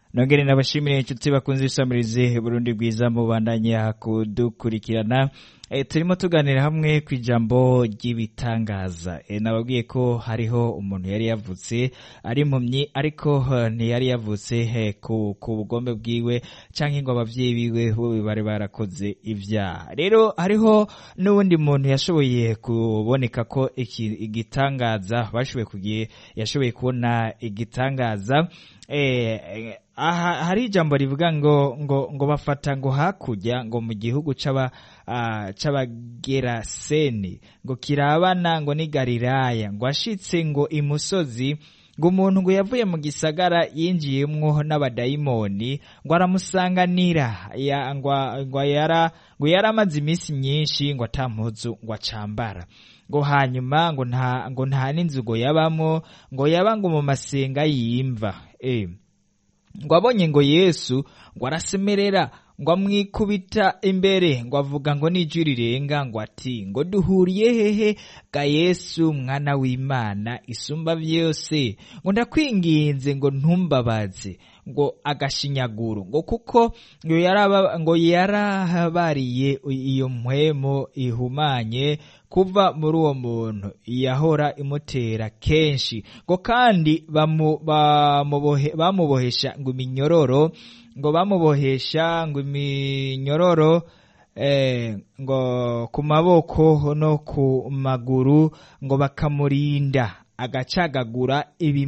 nongere nabashimire inshuti bakunze isamirize Burundi bwiza mubandanya kudukurikirana e, turimo tuganira hamwe ku ijambo ry'ibitangaza e, nababwiye ko hariho umuntu yari yavutse ari impumyi ariko uh, ntiyari yavutse he, ku, ku bugombe bwiwe canke ngo abavyeyi biwe bo bari barakoze ivyaha rero hariho n'uwundi muntu yashoboye kuboneka ko iki igitangaza bashoboye kugiye yashoboye kubona igitangaza eh, aha hari ijambo rivuga ngo ngo ngo bafata ngo hakurya ngo mu gihugu c'aba uh, c'abageraseni ngo kirabana ngo ni Galilaya ngo ashitse ngo imusozi ngo umuntu ngo yavuye mu gisagara yinjiyemwo n'abadayimoni ngo aramusanganira ya, ngo, ngo yara ngo yaramaze iminsi myinshi ngo atampuzu ngo acambara ngo hanyuma ngo nta ngo nta n'inzu ngo yabamwo ngo yaba ngo mu masenga yimva eh ngo abonye ngo yesu ngo arasemerera ngo amwikubita imbere ngo avuga ngo n'ijwi rirenga ngo ati ngo duhuriye hehe ga yesu mwana w'imana isumba vyose ngo ndakwinginze ngo ntumbabaze ngo agashinyaguro ngo kuko ngo yaraba ngo yarahabariye iyo mpwemo ihumanye kuva muri uwo muntu yahora imutera kenshi ngo kandi bamu, bamubohe, bamubohesha ngo iminyororo ngo bamubohesha ngo iminyororo eh, ngo ku maboko no ku maguru ngo bakamurinda agacagagura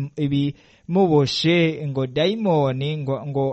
ibimuboshe ibi ngo dayimoni ngo, ngo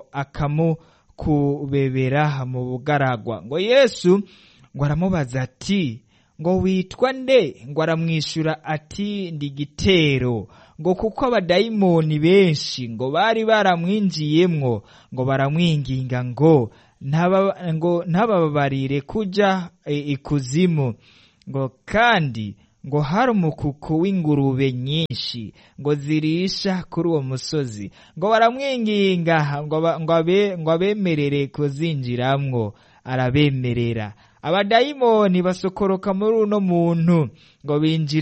akamukubebera mu bugaragwa ngo yesu ngo aramubaza ati ngo witwa nde ngo aramwishyura ati ndi gitero ngo kuko abadayimoni benshi ngo bari baramwinjiyemwo ngo baramwinginga ngo ngo ntababarire kuja ikuzimu ngo kandi ngo hari umukuku w'ingurube nyinshi ngo zirisha kuri uwo musozi ngo baramwinginga ngo abemerere kuzinjiramwo arabemerera abadayimoni basokoroka muri uno muntu ngo binjira